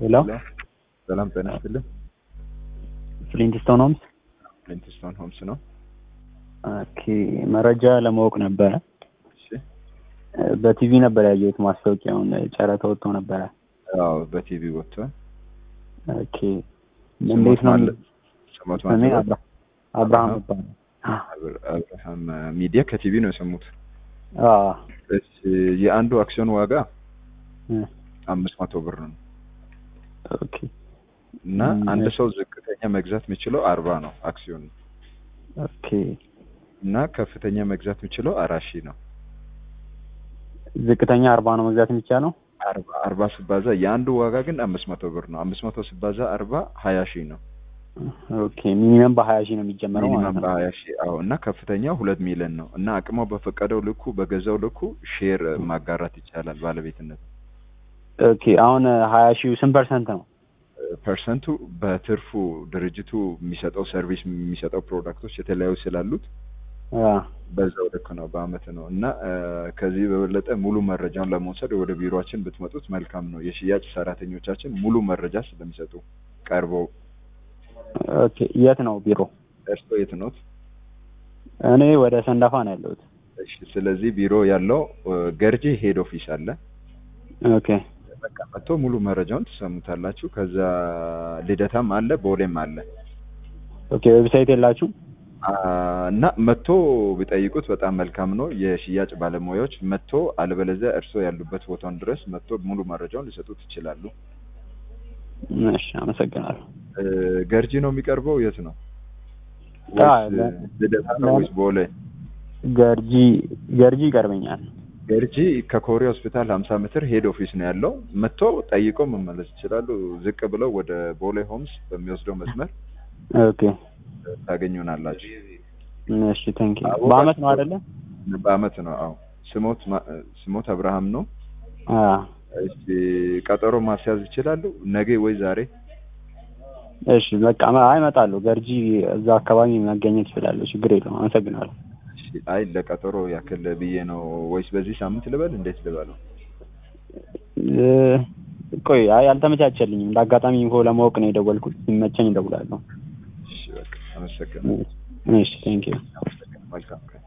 ሄሎ ሰላም ጤና ይስጥልኝ። ፍሊንትስቶን ሆምስ። ፍሊንትስቶን ሆምስ ነው። ኦኬ መረጃ ለማወቅ ነበረ። እሺ። በቲቪ ነበር ያየሁት ማስታወቂያውን፣ ጨረታ ወጥቶ ነበረ። አዎ በቲቪ ወጥቷል። ኦኬ እንዴት ነው? ስሞት ስሞት ስሜ ማለት አብራ- አብርሃም ይባላል። አብር- አብርሃም ሚዲያ ከቲቪ ነው የሰሙት። አዎ እሺ የአንዱ አክሲዮን ዋጋ እ፣ አምስት መቶ ብር ነው ኦኬ እና ም፣ አንድ እሺ። ሰው ዝቅተኛ መግዛት የሚችለው አርባ ነው አክሲዮን ኦኬ እና ከፍተኛ መግዛት የሚችለው አራት ሺህ ነው። ዝቅተኛ አርባ ነው መግዛት የሚቻለው። አርባ አርባ ሲባዛ የአንዱ ዋጋ ግን አምስት መቶ ብር ነው። አምስት መቶ ሲባዛ አርባ ሀያ ሺህ ነው። ኦኬ ሚኒመም በሀያ ሺህ ነው የሚጀመረው ማለት ሚኒመም ነው። በሀያ ሺህ አዎ። እና ከፍተኛው ሁለት ሚሊዮን ነው እና አቅሟ በፈቀደው ልኩ በገዛው ልኩ ሼር ማጋራት ይቻላል ባለቤትነት ኦኬ አሁን ሀያ ሺህ ስንት ፐርሰንት ነው? ፐርሰንቱ በትርፉ ድርጅቱ የሚሰጠው ሰርቪስ የሚሰጠው ፕሮዳክቶች የተለያዩ ስላሉት አ፣ በዛው ልክ ነው በአመት ነው እና እ፣ ከዚህ በበለጠ ሙሉ መረጃውን ለመውሰድ ወደ ቢሮችን ብትመጡት መልካም ነው። የሽያጭ ሰራተኞቻችን ሙሉ መረጃ ስለሚሰጡ ቀርበው። ኦኬ የት ነው ቢሮ? እርስዎ የት ኖት? እኔ ወደ ሰንዳፋ ነው ያለሁት። እሺ፣ ስለዚህ ቢሮ ያለው እ፣ ገርጂ ሄድ ኦፊስ አለ። ኦኬ በቃ መጥቶ ሙሉ መረጃውን ትሰሙታላችሁ። ከዛ ልደታም አለ፣ ቦሌም አለ ኦኬ ዌብሳይት የላችሁም? አ፣ እና መጥቶ ቢጠይቁት በጣም መልካም ነው። የሽያጭ ባለሙያዎች መጥቶ አለበለዚያ እርስዎ ያሉበት ቦታውን ድረስ መጥቶ ሙሉ መረጃውን ሊሰጡት ይችላሉ። እሺ አመሰግናለሁ። እ፣ ገርጂ ነው የሚቀርበው? የት ነው? አ፣ ወይስ ለ- ልደታ ነው ለ- ወይስ ቦሌ? ገርጂ ገርጂ ይቀርበኛል። ገርጂ ከኮሪያ ሆስፒታል 50 ሜትር ሄድ ኦፊስ ነው ያለው። መጥቶ ጠይቆ መመለስ ይችላሉ። ዝቅ ብለው ወደ ቦሌ ሆምስ በሚወስደው መስመር ኦኬ ታገኙናላችሁ። እሺ ቴንክ ዩ። አቦ- በአመት ነው አይደለ? በአመት ነው። አዎ ስሞት ማ- ስሞት አብርሃም ነው። አ እሺ ቀጠሮ ማስያዝ ይችላሉ ነገ ወይ ዛሬ? እሺ በቃ ማ- አይ እመጣለሁ። ገርጂ እዛ አካባቢ መገኘት እችላለሁ። ችግር የለውም። አመሰግናለሁ። እሺ አይ ለቀጠሮ ያክል ብዬ ነው ወይስ በዚህ ሳምንት ልበል? እንዴት ልበለው? እ፣ ቆይ አይ አልተመቻቸልኝም። እንደ አጋጣሚ ኢንፎ ለማወቅ ነው የደወልኩት። ሲመቸኝ እደውላለሁ። እሺ በቃ አመሰግናለሁ። እሺ ቴንክ ዩ። መልካም ቀን